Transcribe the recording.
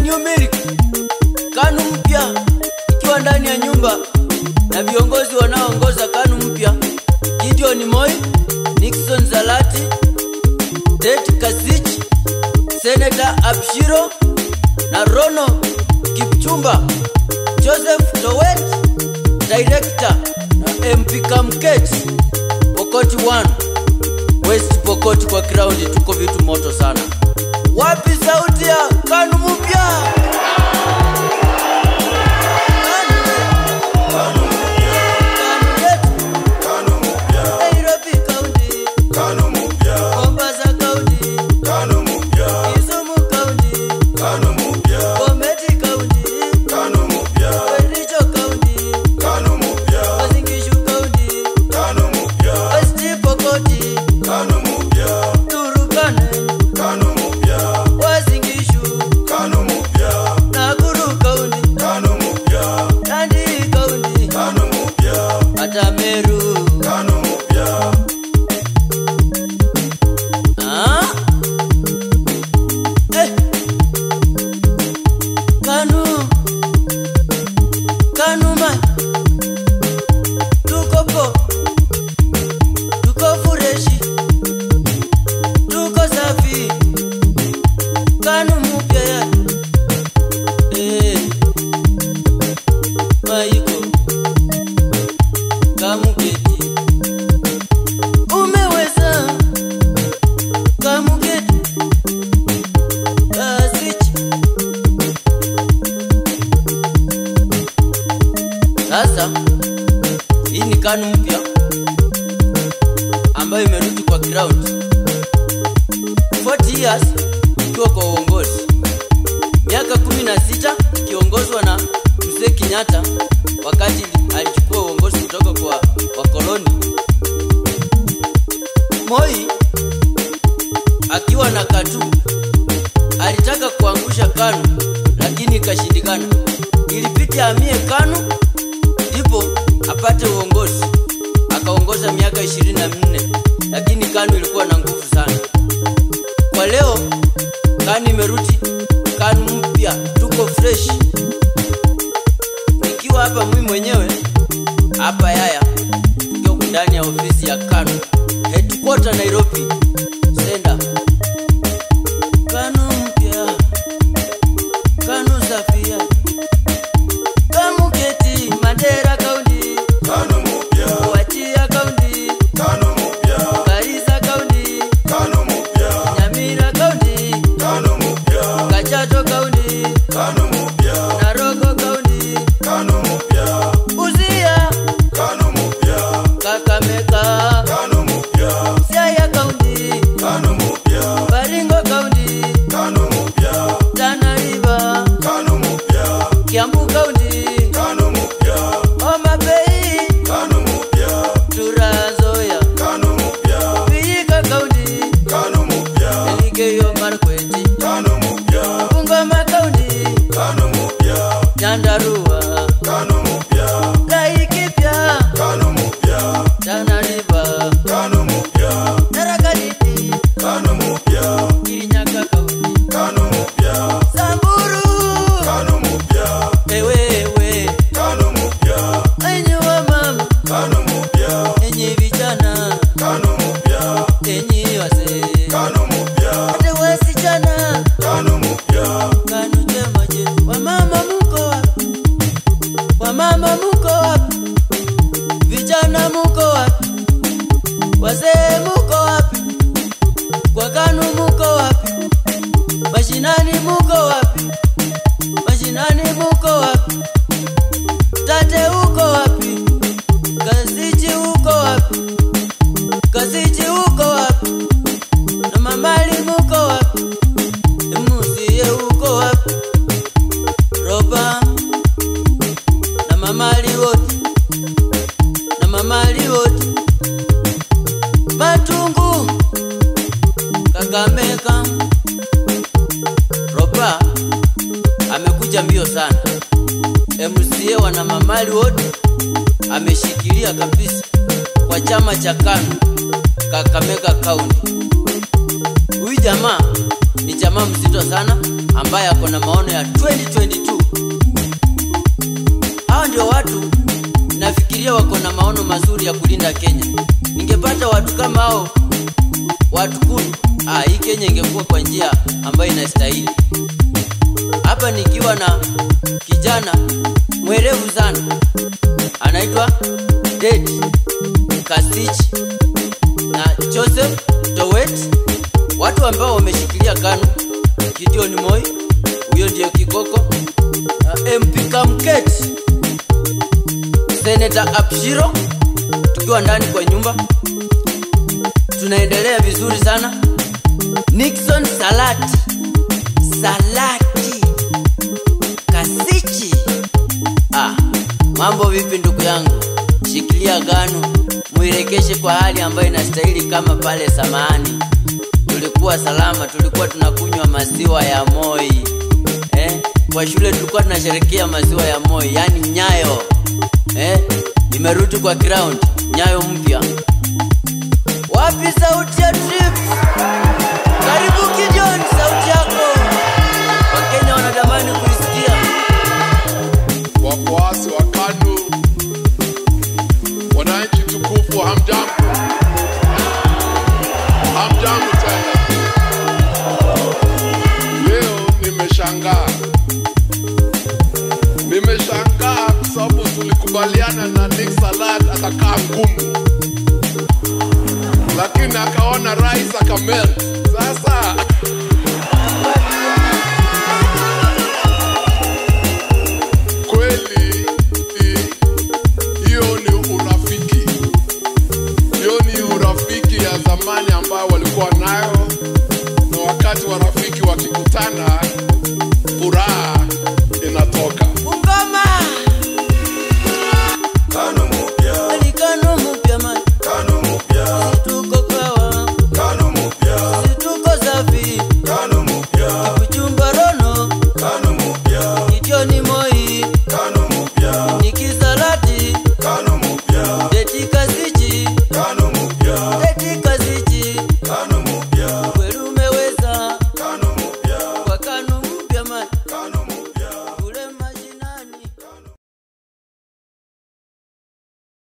new milk kanu mpya ikiwa ndani ya nyumba na viongozi wanaoongoza kanu mpya Gideon Moi, Nixon Zalati, Det Kasich, Senator Abshiro na Rono Kipchumba, Joseph Towet, Director na MP Kamket, Pokoti 1 West Pokoti kwa ground, tuko vitu moto sana. Wapi sauti ya kanu mpya? Kanu yetu, Nairobi County, Mombasa County, Kisumu County, Bomet County, Kericho County, Uasin Gishu County, West Pokot, Turkana, Uasin Gishu, Nakuru County, Nandi County, hata Meru. Ah? Eh. Kanu. Kanu man. Tuko po. Tuko fureshi. Tuko safi. Kanu mupya ya. Eh. Maiko. Kamuketi. Umeweza. Kamuketi. Kasichi. Sasa hii ni kanu mpya ambayo imerudi kwa ground 40 years ikiwa kwa uongozi, miaka 16 ikiongozwa na mzee Kenyatta wakati alichukua uongozi kutoka kwa wakoloni. Moi akiwa na katu alitaka kuangusha KANU lakini ikashindikana. Ilibidi amie KANU ndipo apate uongozi. Akaongoza miaka ishirini na minne lakini KANU ilikuwa na nguvu sana. Kwa leo KANU imerudi, KANU mpya, tuko fresh. Nikiwa hapa mimi mwenyewe hapa Yaya, tukiwa ndani ya ofisi ya KANU headquarter Nairobi, senda KANU mpya, KANU safia, Kamuketi, Mandera County, Wajir County, Garissa County, Nyamira County, Kajiado County, Naroko County, Busia, Kakamega, Siaya County, Baringo County, Tana River, Kiambu County, Homa Bay, Trans Nzoia, Vihiga County, Elgeyo Marakwet, Bungoma County, Nyandarua, Laikipia, Tana River, Tharaka Nithi, Kirinyaga County, Samburu, ewewe, enyi wamama, enyi vijana, enyi wazee, hata wasichana, KANU chema chetu. Wamama muko wapi? Wamama muko wapi? Vijana muko wapi? Wazee muko wapi? Kwa KANU muko wapi? Mashinani muko wapi? Mashinani muko wapi? Tate uko wapi? Kazichi uko wapi? Kazichi uko wapi? Na mamali muko wapi? Musie uko wapi? Roba na mamali wote na mamali wote Matungu Kakamega Roba amekuja mbio sana. MCA wana mamali wote ameshikilia kabisa kwa chama cha KANU Kakamega County. Huyu jamaa ni jamaa mzito sana, ambaye ako na maono ya 2022 hao ndio watu nafikiria wako na maono mazuri ya kulinda kenya ningepata watu kama hao watu kumi ah, hii kenya ingekuwa kwa njia ambayo inastahili hapa nikiwa na kijana mwerevu sana anaitwa Ded Kasich na Joseph Towet, watu ambao wameshikilia KANU. Gideon Moi, huyo ndiyo kikoko. Uh, MP Kamket, Senator Abshiro, tukiwa ndani kwa nyumba, tunaendelea vizuri sana. Nixon Salati, Salati Kasichi. Ah, mambo vipi ndugu yangu? Shikilia gano, muirekeshe kwa hali ambayo inastahili, kama pale samani tulikuwa salama, tulikuwa tunakunywa maziwa ya Moi eh? Kwa shule tulikuwa tunasherekea maziwa ya Moi, yani Nyayo eh? Nimerudi kwa ground, Nyayo mpya. Wapi sauti ya Trips? Karibu Gideon, sauti yako Wakenya wanatamani kuisikia. wafuasi wa KANU, wananchi tukufu, hamjambo, hamjambo tena. Leo nimeshangaa, nimeshangaa kwa sababu tulikubaliana na Nick Salat atakaa ngumu, lakini akaona rais akamelt. Sasa kweli i- hiyo ni urafiki, hiyo ni urafiki ya zamani ambayo walikuwa nayo, na wakati wa rafiki wakikutana